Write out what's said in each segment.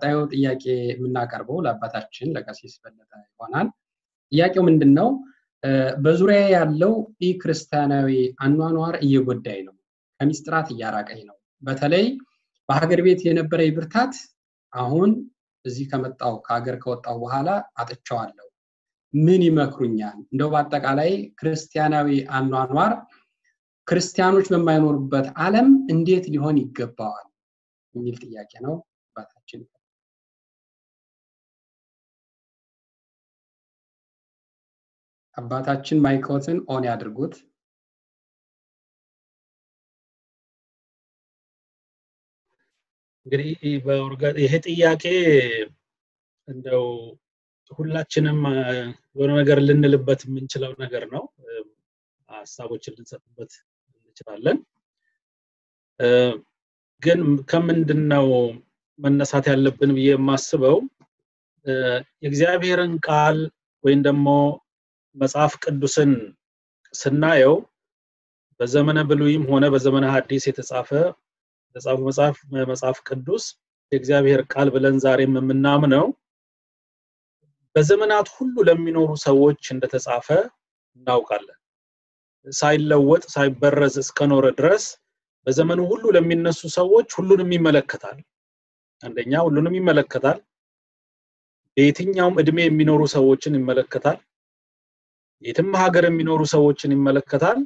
ቀጣዩ ጥያቄ የምናቀርበው ለአባታችን ለቀሲስ በለጠ ይሆናል። ጥያቄው ምንድን ነው? በዙሪያ ያለው ኢ ክርስቲያናዊ አኗኗር እየጎዳኝ ነው፣ ከሚስጥራት እያራቀኝ ነው። በተለይ በሀገር ቤት የነበረ ብርታት አሁን እዚህ ከመጣው ከሀገር ከወጣው በኋላ አጥቸዋለሁ። ምን ይመክሩኛል? እንደው በአጠቃላይ ክርስቲያናዊ አኗኗር ክርስቲያኖች በማይኖሩበት ዓለም እንዴት ሊሆን ይገባዋል የሚል ጥያቄ ነው። አባታችን አባታችን ማይክሮትን ኦን ያድርጉት። እንግዲህ ይሄ ጥያቄ እንደው ሁላችንም የሆነ ነገር ልንልበት የምንችለው ነገር ነው። ሀሳቦችን ልንሰጥበት እንችላለን። ግን ከምንድን ነው መነሳት ያለብን ብዬ የማስበው የእግዚአብሔርን ቃል ወይም ደግሞ መጽሐፍ ቅዱስን ስናየው በዘመነ ብሉይም ሆነ በዘመነ ሐዲስ የተጻፈ የተጻፈ መጽሐፍ መጽሐፍ ቅዱስ የእግዚአብሔር ቃል ብለን ዛሬም የምናምነው በዘመናት ሁሉ ለሚኖሩ ሰዎች እንደተጻፈ እናውቃለን። ሳይለወጥ ሳይበረዝ እስከኖረ ድረስ በዘመኑ ሁሉ ለሚነሱ ሰዎች ሁሉንም ይመለከታል። አንደኛ ሁሉንም ይመለከታል። በየትኛውም እድሜ የሚኖሩ ሰዎችን ይመለከታል። የትም ሀገር የሚኖሩ ሰዎችን ይመለከታል።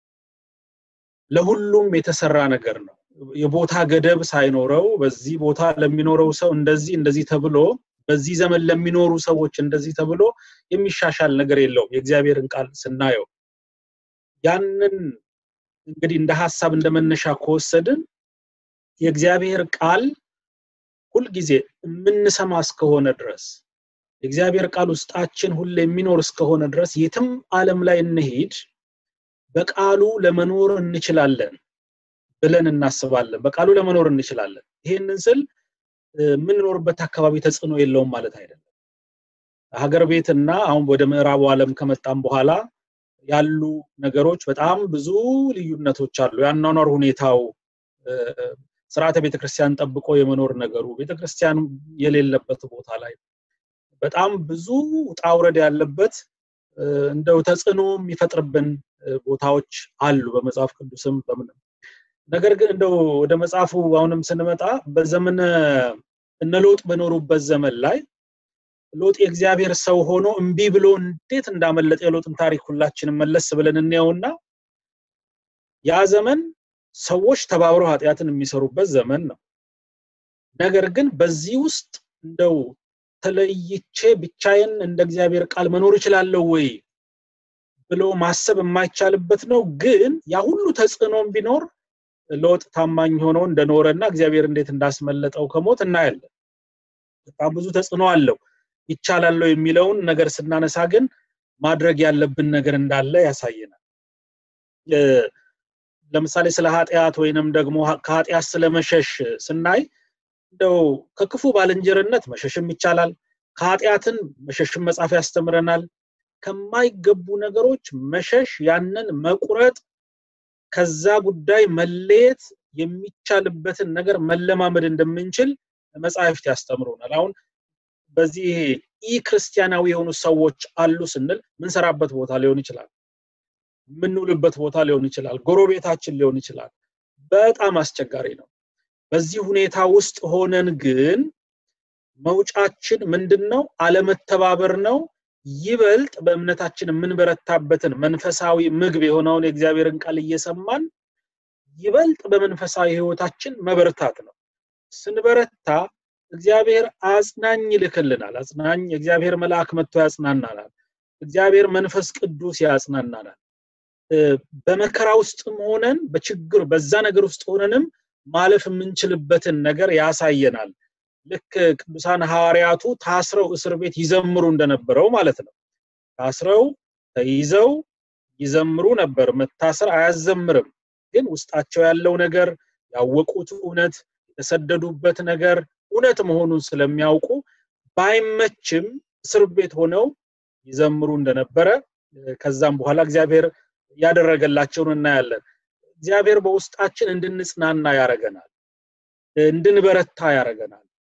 ለሁሉም የተሰራ ነገር ነው። የቦታ ገደብ ሳይኖረው በዚህ ቦታ ለሚኖረው ሰው እንደዚህ እንደዚህ ተብሎ በዚህ ዘመን ለሚኖሩ ሰዎች እንደዚህ ተብሎ የሚሻሻል ነገር የለውም። የእግዚአብሔርን ቃል ስናየው ያንን እንግዲህ እንደ ሀሳብ እንደ መነሻ ከወሰድን የእግዚአብሔር ቃል ሁልጊዜ የምንሰማ እስከሆነ ድረስ የእግዚአብሔር ቃል ውስጣችን ሁሌ የሚኖር እስከሆነ ድረስ የትም ዓለም ላይ እንሄድ በቃሉ ለመኖር እንችላለን ብለን እናስባለን። በቃሉ ለመኖር እንችላለን። ይሄንን ስል የምንኖርበት አካባቢ ተጽዕኖ የለውም ማለት አይደለም። ሀገር ቤት እና አሁን ወደ ምዕራቡ ዓለም ከመጣም በኋላ ያሉ ነገሮች በጣም ብዙ ልዩነቶች አሉ። የአኗኗር ሁኔታው ስርዓተ ቤተክርስቲያን ጠብቆ የመኖር ነገሩ ቤተክርስቲያን የሌለበት ቦታ ላይ በጣም ብዙ ውጣ ውረድ ያለበት እንደው ተጽዕኖ የሚፈጥርብን ቦታዎች አሉ በመጽሐፍ ቅዱስም በምንም ነገር ግን እንደው ወደ መጽሐፉ አሁንም ስንመጣ በዘመነ እነ ሎጥ በኖሩበት ዘመን ላይ ሎጥ የእግዚአብሔር ሰው ሆኖ እምቢ ብሎ እንዴት እንዳመለጠ የሎጥን ታሪክ ሁላችንም መለስ ብለን እንየውና ያ ዘመን ሰዎች ተባብረው ኃጢአትን የሚሰሩበት ዘመን ነው። ነገር ግን በዚህ ውስጥ እንደው ተለይቼ ብቻዬን እንደ እግዚአብሔር ቃል መኖር እችላለሁ ወይ ብሎ ማሰብ የማይቻልበት ነው። ግን ያ ሁሉ ተጽዕኖም ቢኖር ሎጥ ታማኝ ሆኖ እንደኖረና እግዚአብሔር እንዴት እንዳስመለጠው ከሞት እናያለን። በጣም ብዙ ተጽዕኖ አለው። ይቻላል የሚለውን ነገር ስናነሳ ግን ማድረግ ያለብን ነገር እንዳለ ያሳየናል። ለምሳሌ ስለ ኃጢአት ወይንም ደግሞ ከኃጢአት ስለመሸሽ ስናይ እንደው ከክፉ ባልንጀርነት መሸሽም ይቻላል። ከኃጢአትን መሸሽም መጽሐፍ ያስተምረናል። ከማይገቡ ነገሮች መሸሽ፣ ያንን መቁረጥ፣ ከዛ ጉዳይ መለየት የሚቻልበትን ነገር መለማመድ እንደምንችል መጽሐፍት ያስተምሩናል። አሁን በዚህ ኢ ክርስቲያናዊ የሆኑ ሰዎች አሉ ስንል ምንሰራበት ቦታ ሊሆን ይችላል፣ የምንውልበት ቦታ ሊሆን ይችላል፣ ጎረቤታችን ሊሆን ይችላል። በጣም አስቸጋሪ ነው። በዚህ ሁኔታ ውስጥ ሆነን ግን መውጫችን ምንድን ነው? አለመተባበር ነው። ይበልጥ በእምነታችን የምንበረታበትን መንፈሳዊ ምግብ የሆነውን የእግዚአብሔርን ቃል እየሰማን ይበልጥ በመንፈሳዊ ህይወታችን መበረታት ነው። ስንበረታ እግዚአብሔር አጽናኝ ይልክልናል። አጽናኝ የእግዚአብሔር መልአክ መጥቶ ያጽናናናል። እግዚአብሔር መንፈስ ቅዱስ ያጽናናናል። በመከራ ውስጥም ሆነን በችግር በዛ ነገር ውስጥ ሆነንም ማለፍ የምንችልበትን ነገር ያሳየናል። ልክ ቅዱሳን ሐዋርያቱ ታስረው እስር ቤት ይዘምሩ እንደነበረው ማለት ነው። ታስረው ተይዘው ይዘምሩ ነበር። መታሰር አያዘምርም፣ ግን ውስጣቸው ያለው ነገር ያወቁት እውነት የተሰደዱበት ነገር እውነት መሆኑን ስለሚያውቁ ባይመችም እስር ቤት ሆነው ይዘምሩ እንደነበረ ከዛም በኋላ እግዚአብሔር ያደረገላቸውን እናያለን። እግዚአብሔር በውስጣችን እንድንጽናና ያረገናል፣ እንድንበረታ ያረገናል።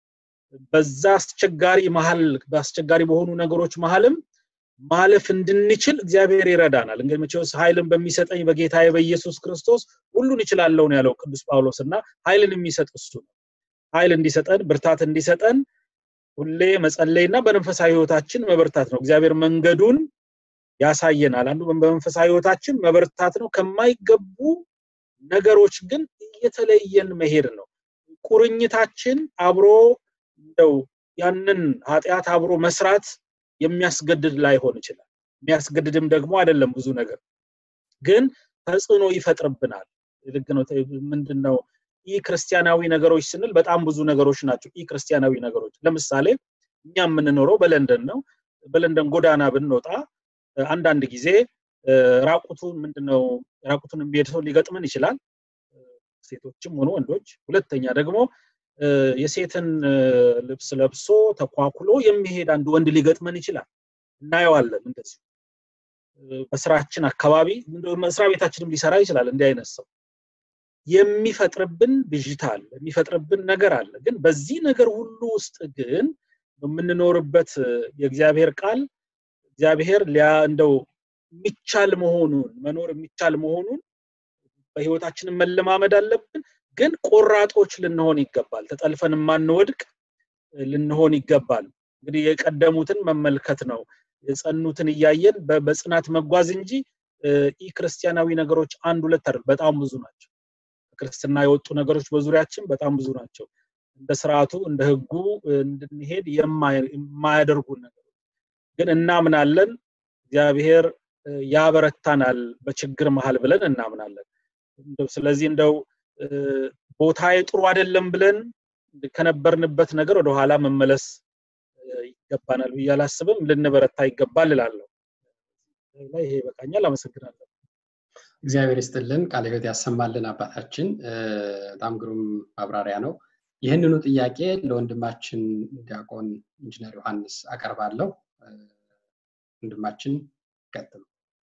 በዛ አስቸጋሪ መሀል በአስቸጋሪ በሆኑ ነገሮች መሀልም ማለፍ እንድንችል እግዚአብሔር ይረዳናል። እንግዲህ መቼስ ኃይልን በሚሰጠኝ በጌታዬ በኢየሱስ ክርስቶስ ሁሉን እችላለሁ ነው ያለው ቅዱስ ጳውሎስ እና ኃይልን የሚሰጥ እሱ ነው። ኃይል እንዲሰጠን ብርታት እንዲሰጠን ሁሌ መጸለይና በመንፈሳዊ ህይወታችን መበርታት ነው። እግዚአብሔር መንገዱን ያሳየናል። አንዱ በመንፈሳዊ ህይወታችን መበርታት ነው። ከማይገቡ ነገሮች ግን እየተለየን መሄድ ነው። ቁርኝታችን አብሮ እንደው ያንን ኃጢአት አብሮ መስራት የሚያስገድድ ላይሆን ይችላል። የሚያስገድድም ደግሞ አይደለም ብዙ ነገር ግን ተጽዕኖ ይፈጥርብናል። ልክ ነው። ምንድን ነው ኢ ክርስቲያናዊ ነገሮች ስንል በጣም ብዙ ነገሮች ናቸው። ኢ ክርስቲያናዊ ነገሮች ለምሳሌ እኛ የምንኖረው በለንደን ነው። በለንደን ጎዳና ብንወጣ አንዳንድ ጊዜ ራቁቱን ምንድነው ራቁቱን የሚሄድ ሰው ሊገጥመን ይችላል፣ ሴቶችም ሆኑ ወንዶች። ሁለተኛ ደግሞ የሴትን ልብስ ለብሶ ተኳኩሎ የሚሄድ አንድ ወንድ ሊገጥመን ይችላል፣ እናየዋለን። እንደዚሁ በስራችን አካባቢ መስሪያ ቤታችንም ሊሰራ ይችላል እንዲህ አይነት ሰው የሚፈጥርብን ብዥታ አለ፣ የሚፈጥርብን ነገር አለ። ግን በዚህ ነገር ሁሉ ውስጥ ግን በምንኖርበት የእግዚአብሔር ቃል እግዚአብሔር እንደው የሚቻል መሆኑን መኖር የሚቻል መሆኑን በህይወታችንን መለማመድ አለብን። ግን ቆራጦች ልንሆን ይገባል። ተጠልፈን የማንወድቅ ልንሆን ይገባል። እንግዲህ የቀደሙትን መመልከት ነው። የጸኑትን እያየን በጽናት መጓዝ እንጂ ኢ ክርስቲያናዊ ነገሮች አንድ ሁለት አይደል፣ በጣም ብዙ ናቸው። ክርስትና የወጡ ነገሮች በዙሪያችን በጣም ብዙ ናቸው። እንደ ስርዓቱ እንደ ህጉ እንድንሄድ የማያደርጉን ነገሮች ግን እናምናለን። እግዚአብሔር ያበረታናል በችግር መሀል ብለን እናምናለን። ስለዚህ እንደው ቦታዬ ጥሩ አይደለም ብለን ከነበርንበት ነገር ወደኋላ መመለስ ይገባናል ብዬ አላስብም። ልንበረታ ይገባል እላለሁ። ይሄ ይበቃኛል። አመሰግናለሁ። እግዚአብሔር ይስጥልን፣ ቃለ ሕይወት ያሰማልን አባታችን። በጣም ግሩም ማብራሪያ ነው። ይህንኑ ጥያቄ ለወንድማችን ዲያቆን ኢንጂነር ዮሐንስ አቀርባለሁ። ወንድማችን ይቀጥሉ።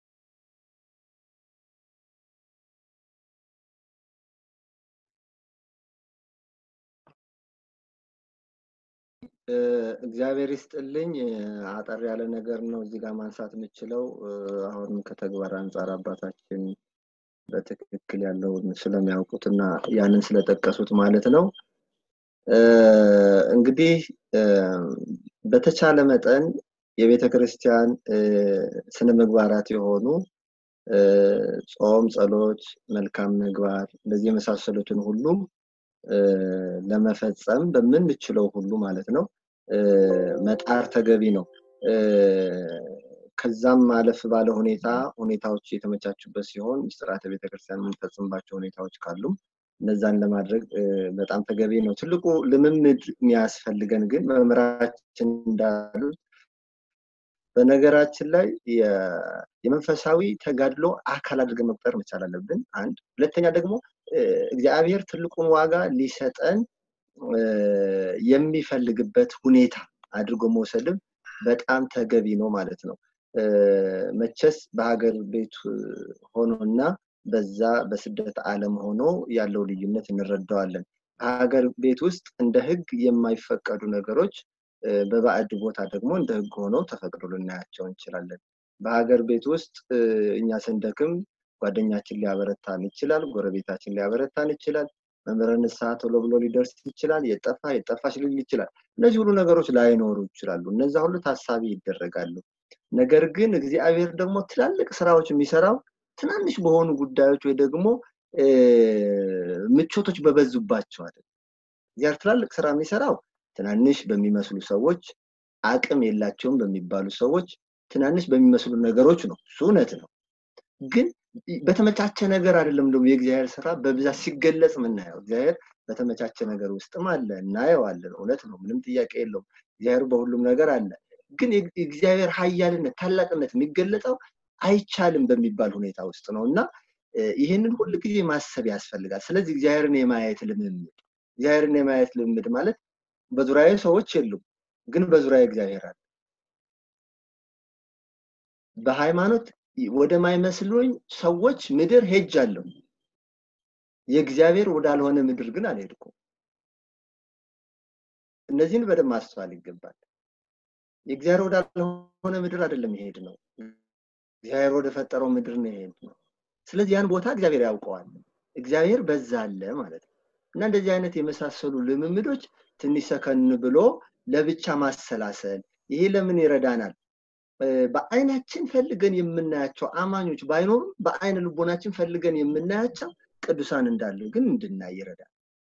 እግዚአብሔር ይስጥልኝ። አጠር ያለ ነገር ነው እዚህ ጋር ማንሳት የምችለው። አሁንም ከተግባር አንጻር አባታችን በትክክል ያለውን ስለሚያውቁት እና ያንን ስለጠቀሱት ማለት ነው። እንግዲህ በተቻለ መጠን የቤተ ክርስቲያን ስነ ምግባራት የሆኑ ጾም፣ ጸሎት፣ መልካም ምግባር እንደዚህ የመሳሰሉትን ሁሉ ለመፈጸም በምንችለው ሁሉ ማለት ነው መጣር ተገቢ ነው። ከዛም ማለፍ ባለ ሁኔታ ሁኔታዎች የተመቻቹበት ሲሆን ምስጢራተ ቤተክርስቲያን የምንፈጽምባቸው ሁኔታዎች ካሉ እነዛን ለማድረግ በጣም ተገቢ ነው። ትልቁ ልምምድ የሚያስፈልገን ግን መምህራችን እንዳሉት በነገራችን ላይ የመንፈሳዊ ተጋድሎ አካል አድርገን መቁጠር መቻል አለብን። አንድ ሁለተኛ ደግሞ እግዚአብሔር ትልቁን ዋጋ ሊሰጠን የሚፈልግበት ሁኔታ አድርጎ መውሰድም በጣም ተገቢ ነው ማለት ነው። መቼስ በሀገር ቤት ሆኖና በዛ በስደት ዓለም ሆኖ ያለው ልዩነት እንረዳዋለን። በሀገር ቤት ውስጥ እንደ ህግ የማይፈቀዱ ነገሮች በባዕድ ቦታ ደግሞ እንደ ህግ ሆነው ተፈቅዶ ልናያቸው እንችላለን። በሀገር ቤት ውስጥ እኛ ስንደክም ጓደኛችን ሊያበረታን ይችላል፣ ጎረቤታችን ሊያበረታን ይችላል፣ መምህረ ንስሐ ቶሎ ብሎ ሊደርስ ይችላል፣ የጠፋ የጠፋች ሊል ይችላል። እነዚህ ሁሉ ነገሮች ላይኖሩ ይችላሉ። እነዛ ሁሉ ታሳቢ ይደረጋሉ። ነገር ግን እግዚአብሔር ደግሞ ትላልቅ ስራዎች የሚሰራው ትናንሽ በሆኑ ጉዳዮች ወይ ደግሞ ምቾቶች በበዙባቸው አይደል። እግዚአብሔር ትላልቅ ስራ የሚሰራው ትናንሽ በሚመስሉ ሰዎች፣ አቅም የላቸውም በሚባሉ ሰዎች፣ ትናንሽ በሚመስሉ ነገሮች ነው። እሱ እውነት ነው። ግን በተመቻቸ ነገር አይደለም ደግሞ የእግዚአብሔር ስራ በብዛት ሲገለጽ የምናየው። እግዚአብሔር በተመቻቸ ነገር ውስጥም አለ፣ እናየዋለን። እውነት ነው፣ ምንም ጥያቄ የለውም። እግዚአብሔር በሁሉም ነገር አለ። ግን የእግዚአብሔር ኃያልነት ታላቅነት የሚገለጸው አይቻልም በሚባል ሁኔታ ውስጥ ነው እና ይህንን ሁል ጊዜ ማሰብ ያስፈልጋል። ስለዚህ እግዚአብሔርን የማየት ልምምድ እግዚአብሔርን የማየት ልምምድ ማለት በዙሪያዬ ሰዎች የሉም፣ ግን በዙሪያዬ እግዚአብሔር አለ። በሃይማኖት ወደማይመስሉኝ ሰዎች ምድር ሄጃለሁ። የእግዚአብሔር ወዳልሆነ ምድር ግን አልሄድኩም። እነዚህን በደንብ ማስተዋል ይገባል። የእግዚአብሔር ወዳልሆነ ምድር አይደለም ይሄድ ነው። እግዚአብሔር ወደ ፈጠረው ምድር ነው ይሄድ ነው። ስለዚህ ያን ቦታ እግዚአብሔር ያውቀዋል። እግዚአብሔር በዛ አለ ማለት ነው እና እንደዚህ አይነት የመሳሰሉ ልምምዶች ትንሽ ሰከን ብሎ ለብቻ ማሰላሰል ይሄ ለምን ይረዳናል? በአይናችን ፈልገን የምናያቸው አማኞች ባይኖሩም በአይነ ልቦናችን ፈልገን የምናያቸው ቅዱሳን እንዳሉ ግን እንድናይ ይረዳል።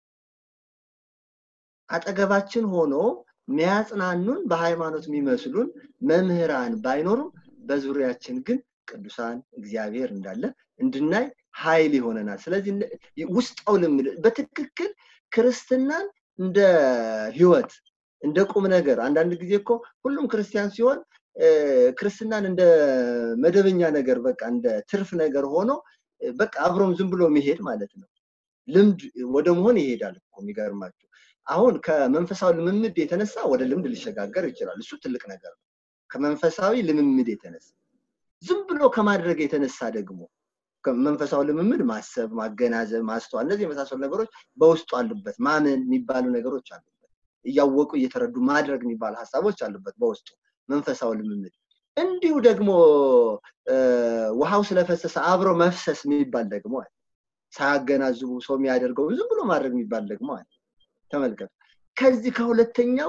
አጠገባችን ሆኖ ሚያጽናኑን በሃይማኖት የሚመስሉን መምህራን ባይኖሩም በዙሪያችን ግን ቅዱሳን እግዚአብሔር እንዳለ እንድናይ ኃይል ይሆነናል። ስለዚህ ውስጣው ልምድ በትክክል ክርስትናን እንደ ህይወት እንደ ቁም ነገር አንዳንድ ጊዜ እኮ ሁሉም ክርስቲያን ሲሆን ክርስትናን እንደ መደበኛ ነገር በቃ እንደ ትርፍ ነገር ሆኖ በቃ አብሮም ዝም ብሎ መሄድ ማለት ነው። ልምድ ወደ መሆን ይሄዳል እኮ የሚገርማችሁ። አሁን ከመንፈሳዊ ልምምድ የተነሳ ወደ ልምድ ሊሸጋገር ይችላል። እሱ ትልቅ ነገር ነው። ከመንፈሳዊ ልምምድ የተነሳ ዝም ብሎ ከማድረግ የተነሳ ደግሞ መንፈሳዊ ልምምድ ማሰብ፣ ማገናዘብ፣ ማስተዋል እነዚህ የመሳሰሉ ነገሮች በውስጡ አሉበት። ማመን የሚባሉ ነገሮች አሉበት። እያወቁ እየተረዱ ማድረግ የሚባሉ ሀሳቦች አሉበት በውስጡ መንፈሳዊ ልምምድ። እንዲሁ ደግሞ ውሃው ስለፈሰሰ አብሮ መፍሰስ የሚባል ደግሞ አለ። ሳያገናዝቡ ሰው የሚያደርገው ዝም ብሎ ማድረግ የሚባል ደግሞ አለ። ተመልከቱ። ከዚህ ከሁለተኛው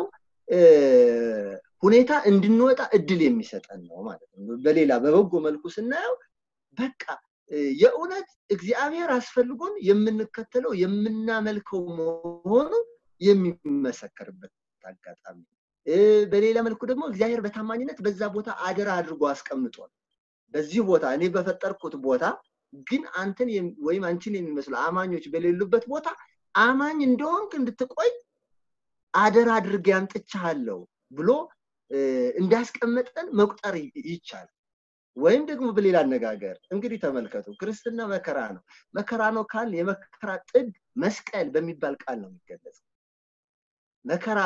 ሁኔታ እንድንወጣ እድል የሚሰጠን ነው ማለት ነው። በሌላ በበጎ መልኩ ስናየው በቃ የእውነት እግዚአብሔር አስፈልጎን የምንከተለው የምናመልከው መሆኑ የሚመሰከርበት አጋጣሚ በሌላ መልኩ ደግሞ እግዚአብሔር በታማኝነት በዛ ቦታ አደራ አድርጎ አስቀምጧል። በዚህ ቦታ እኔ በፈጠርኩት ቦታ ግን አንተን ወይም አንቺን የሚመስሉ አማኞች በሌሉበት ቦታ አማኝ እንደሆንክ እንድትቆይ አደራ አድርጌ አምጥቻለሁ ብሎ እንዳስቀመጠን መቁጠር ይቻላል። ወይም ደግሞ በሌላ አነጋገር እንግዲህ ተመልከቱ፣ ክርስትና መከራ ነው። መከራ ነው ካል የመከራ ጥግ መስቀል በሚባል ቃል ነው የሚገለጸው። መከራ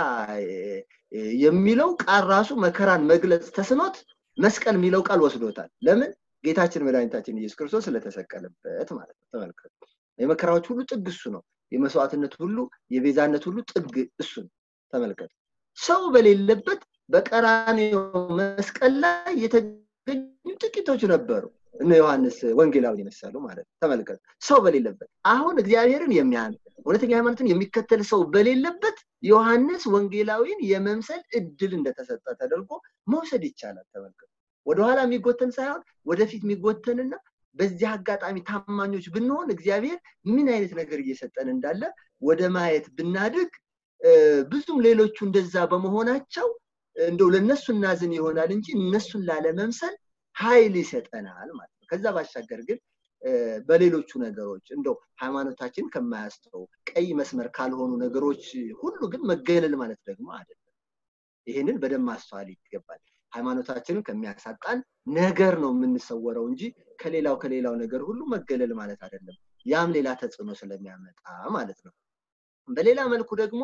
የሚለው ቃል ራሱ መከራን መግለጽ ተስኖት መስቀል የሚለው ቃል ወስዶታል። ለምን? ጌታችን መድኃኒታችን ኢየሱስ ክርስቶስ ስለተሰቀለበት ማለት ነው። ተመልከቱ፣ የመከራዎች ሁሉ ጥግ እሱ ነው። የመስዋዕትነት ሁሉ የቤዛነት ሁሉ ጥግ እሱ ነው። ተመልከቱ፣ ሰው በሌለበት በቀራንዮ መስቀል ላይ የተገኙ ጥቂቶች ነበሩ። እነ ዮሐንስ ወንጌላዊ የመሰሉ ማለት ነው። ተመልከቱ፣ ሰው በሌለበት አሁን እግዚአብሔርን የሚያምን እውነተኛ ሃይማኖትን የሚከተል ሰው በሌለበት ዮሐንስ ወንጌላዊን የመምሰል እድል እንደተሰጠ ተደርጎ መውሰድ ይቻላል። ተመልከቱ፣ ወደኋላ የሚጎተን ሳይሆን ወደፊት የሚጎተንና በዚህ አጋጣሚ ታማኞች ብንሆን እግዚአብሔር ምን አይነት ነገር እየሰጠን እንዳለ ወደ ማየት ብናድግ ብዙም ሌሎቹ እንደዛ በመሆናቸው እንደው ለነሱ እናዝን ይሆናል እንጂ እነሱን ላለመምሰል ኃይል ይሰጠናል ማለት ነው። ከዛ ባሻገር ግን በሌሎቹ ነገሮች እንደው ሃይማኖታችን ከማያስተው ቀይ መስመር ካልሆኑ ነገሮች ሁሉ ግን መገለል ማለት ደግሞ አይደለም። ይህንን በደንብ ማስተዋል ይገባል። ሃይማኖታችንን ከሚያሳጣን ነገር ነው የምንሰወረው እንጂ ከሌላው ከሌላው ነገር ሁሉ መገለል ማለት አይደለም። ያም ሌላ ተጽዕኖ ስለሚያመጣ ማለት ነው። በሌላ መልኩ ደግሞ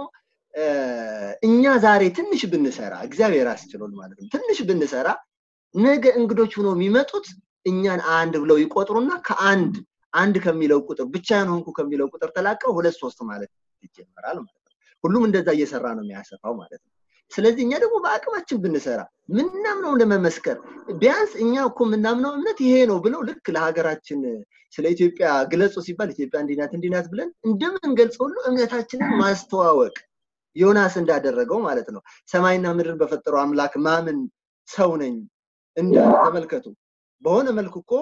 እኛ ዛሬ ትንሽ ብንሰራ እግዚአብሔር አስችሎን ማለት ነው። ትንሽ ብንሰራ ነገ እንግዶች ሆነው የሚመጡት እኛን አንድ ብለው ይቆጥሩና ከአንድ አንድ ከሚለው ቁጥር ብቻዬን ሆንኩ ከሚለው ቁጥር ተላቀው ሁለት ሶስት ማለት ይጀመራል ማለት ነው። ሁሉም እንደዛ እየሰራ ነው የሚያሰፋው ማለት ነው። ስለዚህ እኛ ደግሞ በአቅማችን ብንሰራ ምናምነው ለመመስከር ቢያንስ እኛ እኮ የምናምነው እምነት ይሄ ነው ብለው ልክ ለሀገራችን ስለ ኢትዮጵያ ግለጹ ሲባል ኢትዮጵያ እንዲናት እንዲናት ብለን እንደምንገልጽ ሁሉ እምነታችንን ማስተዋወቅ ዮናስ እንዳደረገው ማለት ነው። ሰማይና ምድርን በፈጠረው አምላክ ማምን ሰው ነኝ እንዳለ ተመልከቱ። በሆነ መልኩ እኮ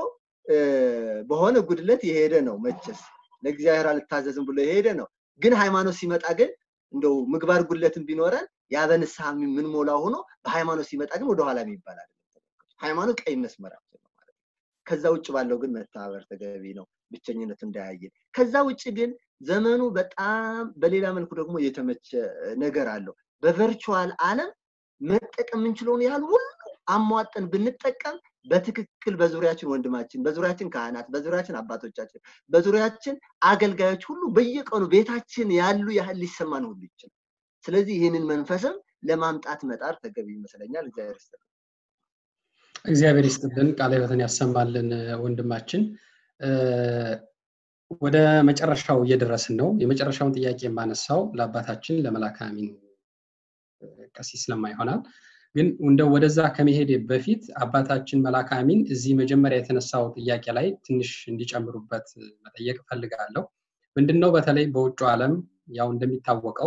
በሆነ ጉድለት የሄደ ነው መቼስ ለእግዚአብሔር አልታዘዝም ብሎ የሄደ ነው። ግን ሃይማኖት ሲመጣ ግን እንደው ምግባር ጉድለትን ቢኖረን ያ በንስሐ የምንሞላው ሆኖ በሃይማኖት ሲመጣ ግን ወደኋላ የሚባል አይደለም። ሃይማኖት ቀይ መስመራችን ነው ማለት ነው። ከዛ ውጭ ባለው ግን መተባበር ተገቢ ነው፣ ብቸኝነት እንዳያየን። ከዛ ውጭ ግን ዘመኑ በጣም በሌላ መልኩ ደግሞ የተመቸ ነገር አለው። በቨርቹዋል ዓለም መጠቀም የምንችለውን ያህል ሁሉ አሟጠን ብንጠቀም በትክክል በዙሪያችን ወንድማችን፣ በዙሪያችን ካህናት፣ በዙሪያችን አባቶቻችን፣ በዙሪያችን አገልጋዮች ሁሉ በየቀኑ ቤታችን ያሉ ያህል ሊሰማን ሁሉ ይችላል። ስለዚህ ይህንን መንፈስም ለማምጣት መጣር ተገቢ ይመስለኛል። እግዚአብሔር ይስጥልን። እግዚአብሔር ይስጥልን፣ ቃለ ሕይወትን ያሰማልን ወንድማችን። ወደ መጨረሻው እየደረስን ነው። የመጨረሻውን ጥያቄ የማነሳው ለአባታችን ለመላከ አሚን ቀሲስ ለማ ይሆናል። ግን እንደ ወደዛ ከመሄድ በፊት አባታችን መላከ አሚን እዚህ መጀመሪያ የተነሳው ጥያቄ ላይ ትንሽ እንዲጨምሩበት መጠየቅ እፈልጋለሁ። ምንድነው በተለይ በውጭ ዓለም ያው እንደሚታወቀው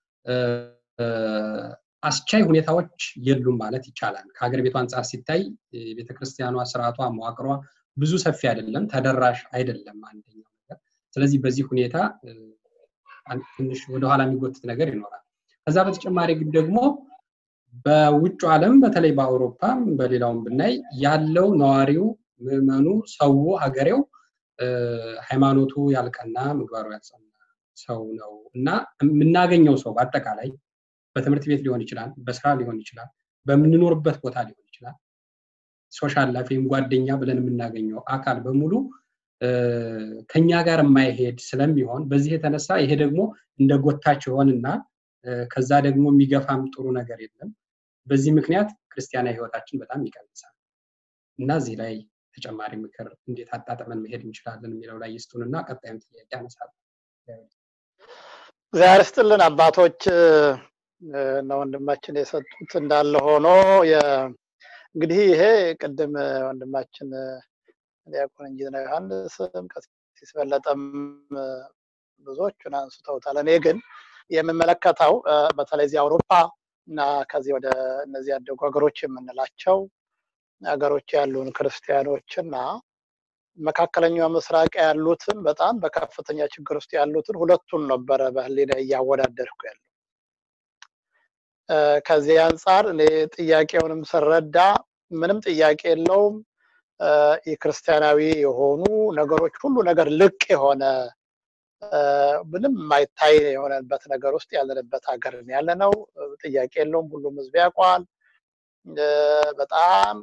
አስቻይ ሁኔታዎች የሉም ማለት ይቻላል። ከሀገር ቤቱ አንጻር ሲታይ ቤተክርስቲያኗ ስርዓቷ፣ መዋቅሯ ብዙ ሰፊ አይደለም፣ ተደራሽ አይደለም አንደኛው ነገር። ስለዚህ በዚህ ሁኔታ ትንሽ ወደኋላ የሚጎትት ነገር ይኖራል። ከዛ በተጨማሪ ግን ደግሞ በውጭ ዓለም በተለይ በአውሮፓም በሌላውም ብናይ ያለው ነዋሪው፣ ምዕመኑ፣ ሰው፣ ሀገሬው ሃይማኖቱ ያልቀና ምግባሩ ያልጸና ሰው ነው እና የምናገኘው ሰው በአጠቃላይ በትምህርት ቤት ሊሆን ይችላል፣ በስራ ሊሆን ይችላል፣ በምንኖርበት ቦታ ሊሆን ይችላል። ሶሻል ላይፍ ወይም ጓደኛ ብለን የምናገኘው አካል በሙሉ ከኛ ጋር የማይሄድ ስለሚሆን በዚህ የተነሳ ይሄ ደግሞ እንደ ጎታች ይሆንና ከዛ ደግሞ የሚገፋም ጥሩ ነገር የለም። በዚህ ምክንያት ክርስቲያናዊ ህይወታችን በጣም ይቀንሳል እና እዚህ ላይ ተጨማሪ ምክር እንዴት አጣጥመን መሄድ እንችላለን የሚለው ላይ ይስጡንና ቀጣይም ጥያቄ ያነሳል። እግዚአብሔር ይስጥልን አባቶች እና ወንድማችን የሰጡት እንዳለ ሆኖ እንግዲህ ይሄ ቅድም ወንድማችን ዲያቆን ኢንጂነር ዮሐንስም ቀሲስ በለጠም ብዙዎቹን አንስተውታል። እኔ ግን የምመለከተው በተለይ እዚህ አውሮፓ እና ከዚህ ወደ እነዚህ ያደጉ ሀገሮች የምንላቸው ሀገሮች ያሉን ክርስቲያኖች እና መካከለኛው ምስራቅ ያሉትን በጣም በከፍተኛ ችግር ውስጥ ያሉትን ሁለቱን ነበረ በህሊና እያወዳደርኩ ያለው። ከዚህ አንጻር እኔ ጥያቄውንም ስረዳ ምንም ጥያቄ የለውም የክርስቲያናዊ የሆኑ ነገሮች ሁሉ ነገር ልቅ የሆነ ምንም የማይታይ የሆነበት ነገር ውስጥ ያለንበት ሀገር ያለ ነው። ጥያቄ የለውም። ሁሉም ህዝብ ያውቀዋል። በጣም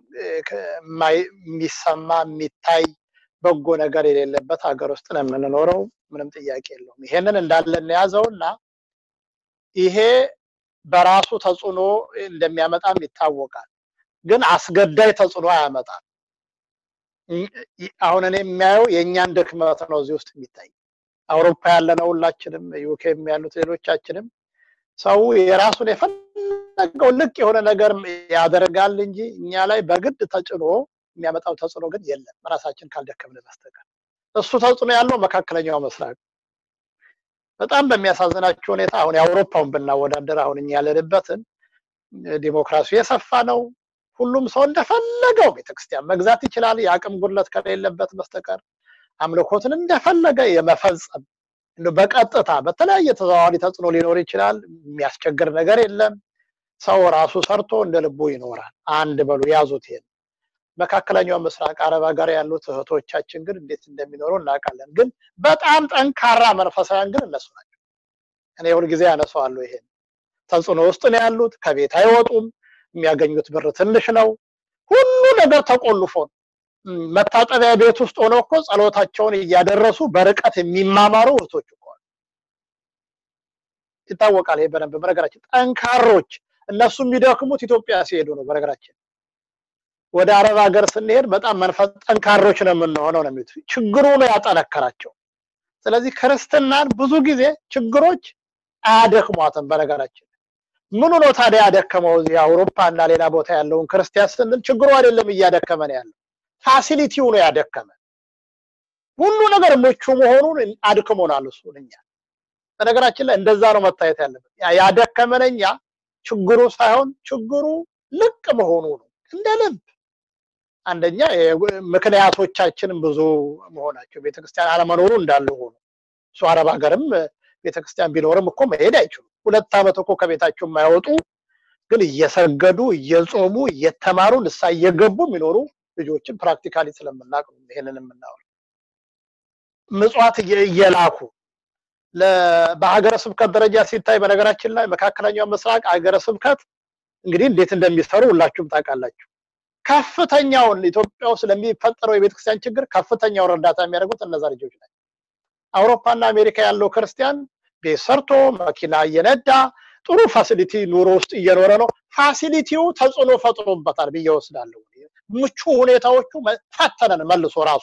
የሚሰማ የሚታይ በጎ ነገር የሌለበት ሀገር ውስጥ ነው የምንኖረው። ምንም ጥያቄ የለውም። ይሄንን እንዳለን የያዘው እና ይሄ በራሱ ተጽዕኖ እንደሚያመጣም ይታወቃል። ግን አስገዳይ ተጽዕኖ አያመጣም። አሁን እኔ የሚያየው የእኛን ድክመት ነው እዚህ ውስጥ የሚታይ አውሮፓ ያለነው ሁላችንም ዩኬም ያሉት ሌሎቻችንም ሰው የራሱን የፈለገው ልቅ የሆነ ነገር ያደርጋል እንጂ እኛ ላይ በግድ ተጭኖ የሚያመጣው ተጽዕኖ ግን የለም ራሳችን ካልደከምን በስተቀር እሱ ተጽዕኖ ያለው መካከለኛው ምስራቅ በጣም በሚያሳዝናቸው ሁኔታ አሁን የአውሮፓውን ብናወዳደር አሁን እኛ ያለንበትን ዲሞክራሲ የሰፋ ነው ሁሉም ሰው እንደፈለገው ቤተክርስቲያን መግዛት ይችላል የአቅም ጉድለት ከሌለበት በስተቀር አምልኮትን እንደፈለገ የመፈጸም በቀጥታ በተለያየ ተዘዋዋሪ ተጽዕኖ ሊኖር ይችላል። የሚያስቸግር ነገር የለም። ሰው ራሱ ሰርቶ እንደ ልቡ ይኖራል። አንድ በሉ ያዙት። ይሄን መካከለኛው ምስራቅ አረብ ሀገር ያሉት እህቶቻችን ግን እንዴት እንደሚኖሩ እናውቃለን። ግን በጣም ጠንካራ መንፈሳውያን ግን እነሱ ናቸው። እኔ ሁልጊዜ ያነሳዋለሁ። ይሄን ተጽዕኖ ውስጥ ነው ያሉት። ከቤት አይወጡም። የሚያገኙት ብር ትንሽ ነው። ሁሉ ነገር ተቆልፎ ነው። መታጠቢያ ቤት ውስጥ ሆነው እኮ ጸሎታቸውን እያደረሱ በርቀት የሚማማሩ እህቶች እኮ ይታወቃል። ይሄ በደንብ በነገራችን ጠንካሮች እነሱ የሚደክሙት ኢትዮጵያ ሲሄዱ ነው። በነገራችን ወደ አረብ ሀገር ስንሄድ በጣም መንፈስ ጠንካሮች ነው የምንሆነው ነው የሚሉት። ችግሩ ነው ያጠነከራቸው። ስለዚህ ክርስትናን ብዙ ጊዜ ችግሮች አያደክሟትም። በነገራችን ምኑ ነው ታዲያ ያደከመው? እዚህ አውሮፓ እና ሌላ ቦታ ያለውን ክርስቲያን ስንል ችግሩ አይደለም እያደከመን ያለው ፋሲሊቲው ነው ያደከመ። ሁሉ ነገር ምቹ መሆኑን አድክሞናል እሱ እኛ። በነገራችን ላይ እንደዛ ነው መታየት ያለበት። ያደከመን እኛ ችግሩ ሳይሆን ችግሩ ልቅ መሆኑ ነው። እንደ ልብ አንደኛ ምክንያቶቻችንም ብዙ መሆናቸው ቤተክርስቲያን አለመኖሩ እንዳለ ሆኖ እሱ አረብ ሀገርም ቤተክርስቲያን ቢኖርም እኮ መሄድ አይችሉም። ሁለት ዓመት እኮ ከቤታቸው የማይወጡ ግን እየሰገዱ እየጾሙ እየተማሩ ንሳ እየገቡ የሚኖሩ ልጆችን ፕራክቲካሊ ስለምናውቅ ነው ይሄንን የምናወራው። ምጽዋት እየላኩ በሀገረ ስብከት ደረጃ ሲታይ በነገራችን ላይ መካከለኛው ምስራቅ ሀገረ ስብከት እንግዲህ እንዴት እንደሚሰሩ ሁላችሁም ታውቃላችሁ። ከፍተኛውን ኢትዮጵያ ውስጥ ለሚፈጠረው የቤተክርስቲያን ችግር ከፍተኛውን እርዳታ የሚያደርጉት እነዛ ልጆች ናቸው። አውሮፓና አሜሪካ ያለው ክርስቲያን ቤት ሰርቶ መኪና እየነዳ ጥሩ ፋሲሊቲ ኑሮ ውስጥ እየኖረ ነው። ፋሲሊቲው ተጽዕኖ ፈጥሮበታል ብዬ ወስዳለሁ። ምቹ ሁኔታዎቹ ፈተነን መልሶ ራሱ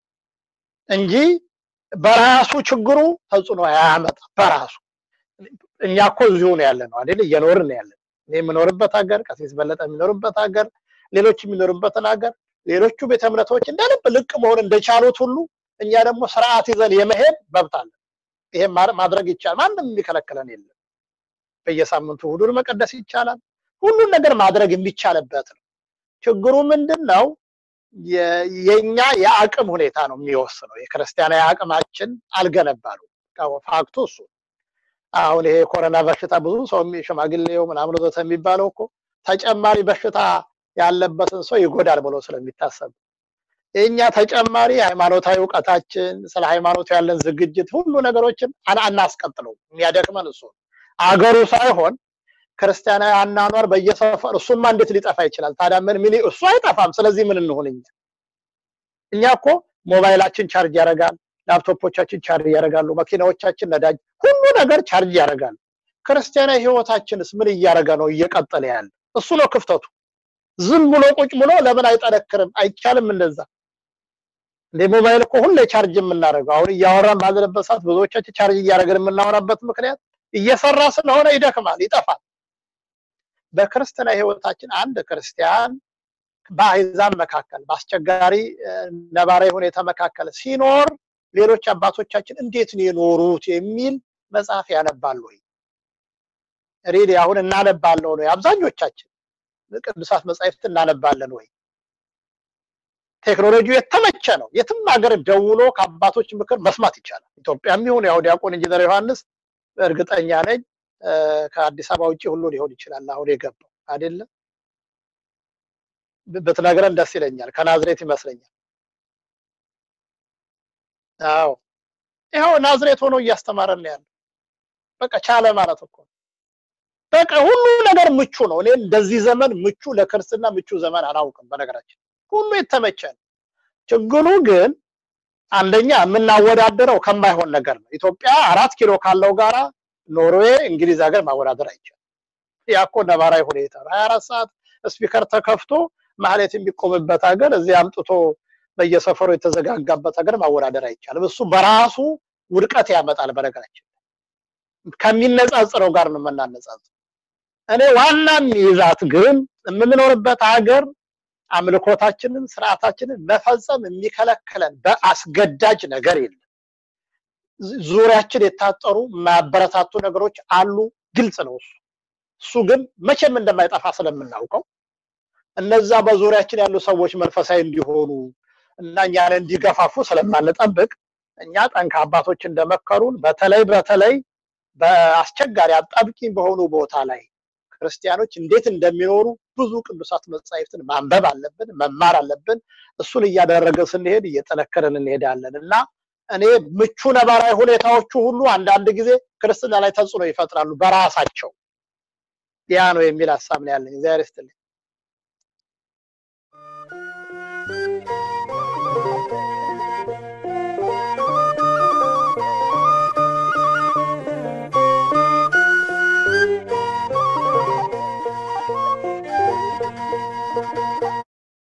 እንጂ በራሱ ችግሩ ተጽዕኖ አያመጣም። በራሱ እኛ እኮ እዚሁ ነው ያለ ነው አይደል? እየኖርን ነው ያለ እኔ የምኖርበት ሀገር፣ ቀሲስ በለጠ የሚኖርበት ሀገር፣ ሌሎች የሚኖርበትን ሀገር፣ ሌሎቹ ቤተ እምነቶች እንደ ልብ ልቅ መሆን እንደቻሉት ሁሉ እኛ ደግሞ ስርዓት ይዘን የመሄድ መብት አለን። ይሄን ማድረግ ይቻላል። ማንም የሚከለክለን የለም። በየሳምንቱ እሑድን መቀደስ ይቻላል። ሁሉን ነገር ማድረግ የሚቻልበት ነው። ችግሩ ምንድን ነው? የኛ የአቅም ሁኔታ ነው የሚወስነው። የክርስቲያናዊ አቅማችን አልገነባሉ። ፋክቱ እሱ አሁን ይሄ የኮሮና በሽታ ብዙ ሰው ሽማግሌው ምናምን ወዘተ የሚባለው እኮ ተጨማሪ በሽታ ያለበትን ሰው ይጎዳል ብሎ ስለሚታሰብ የእኛ ተጨማሪ ሃይማኖታዊ እውቀታችን ስለ ሃይማኖቱ ያለን ዝግጅት ሁሉ ነገሮችን አናስቀጥለው። የሚያደክመን እሱ አገሩ ሳይሆን ክርስቲያናዊ አናኗር በየሰፈር እሱማ እንዴት ሊጠፋ ይችላል? ታዲያ ምን ምን እሱ አይጠፋም። ስለዚህ ምን እንሆን እኛ እኛ እኮ ሞባይላችን ቻርጅ ያደርጋል፣ ላፕቶፖቻችን ቻርጅ ያደርጋሉ፣ መኪናዎቻችን ነዳጅ፣ ሁሉ ነገር ቻርጅ ያደርጋል። ክርስቲያናዊ ህይወታችንስ ምን እያደረገ ነው እየቀጠለ ያለ? እሱ ነው ክፍተቱ። ዝም ብሎ ቁጭ ብሎ ለምን አይጠነክርም? አይቻልም እንደዛ እንደ ሞባይል እኮ ሁሌ ቻርጅ የምናደርገው አሁን እያወራን ባለንበት ሰዓት ብዙዎቻችን ቻርጅ እያደረግን የምናወራበት ምክንያት እየሰራ ስለሆነ ይደክማል፣ ይጠፋል። በክርስትና ህይወታችን አንድ ክርስቲያን በአሕዛብ መካከል በአስቸጋሪ ነባራዊ ሁኔታ መካከል ሲኖር ሌሎች አባቶቻችን እንዴት ነው የኖሩት የሚል መጽሐፍ ያነባሉ ወይ? ሬዲ አሁን እናነባለን ነው አብዛኞቻችን ቅዱሳት መጻሕፍት እናነባለን ወይ? ቴክኖሎጂው የተመቸ ነው። የትም ሀገር ደውሎ ከአባቶች ምክር መስማት ይቻላል። ኢትዮጵያም ይሁን ያው ዲያቆን ኢንጂነር ዮሐንስ እርግጠኛ ነኝ ከአዲስ አበባ ውጭ ሁሉ ሊሆን ይችላል አሁን የገባው አይደለም። ብትነግረን ደስ ይለኛል። ከናዝሬት ይመስለኛል። አዎ ይኸው ናዝሬት ሆኖ እያስተማረን ነው ያለው። በቃ ቻለ ማለት እኮ በቃ ሁሉ ነገር ምቹ ነው። እኔ እንደዚህ ዘመን ምቹ ለክርስትና ምቹ ዘመን አላውቅም። በነገራችን ሁሉ የተመቸ ነው። ችግሩ ግን አንደኛ የምናወዳደረው ከማይሆን ነገር ነው። ኢትዮጵያ አራት ኪሎ ካለው ጋራ ኖርዌይ፣ እንግሊዝ ሀገር ማወዳደር አይቻልም። ያ እኮ ነባራዊ ሁኔታ ነው። ሀያ አራት ሰዓት ስፒከር ተከፍቶ ማህሌት የሚቆምበት ሀገር እዚህ አምጥቶ በየሰፈሩ የተዘጋጋበት ሀገር ማወዳደር አይቻልም። እሱ በራሱ ውድቀት ያመጣል። በነገራችን ከሚነጻጽረው ጋር ነው የምናነጻጽር። እኔ ዋና የሚይዛት ግን የምንኖርበት ሀገር አምልኮታችንን ስርዓታችንን መፈጸም የሚከለክለን በአስገዳጅ ነገር የለም። ዙሪያችን የታጠሩ ማበረታቱ ነገሮች አሉ። ግልጽ ነው እሱ እሱ ግን መቼም እንደማይጠፋ ስለምናውቀው እነዛ በዙሪያችን ያሉ ሰዎች መንፈሳዊ እንዲሆኑ እና እኛን እንዲገፋፉ ስለማንጠብቅ እኛ ጠንካ አባቶች እንደመከሩን በተለይ በተለይ በአስቸጋሪ አጣብቂኝ በሆኑ ቦታ ላይ ክርስቲያኖች እንዴት እንደሚኖሩ ብዙ ቅዱሳት መጻሕፍትን ማንበብ አለብን፣ መማር አለብን። እሱን እያደረገ ስንሄድ እየጠነከረን እንሄዳለን እና እኔ ምቹ ነባራዊ ሁኔታዎቹ ሁሉ አንዳንድ ጊዜ ክርስትና ላይ ተጽዕኖ ይፈጥራሉ በራሳቸው። ያ ነው የሚል ሀሳብ ነው ያለኝ። እግዚአብሔር ይስጥልኝ።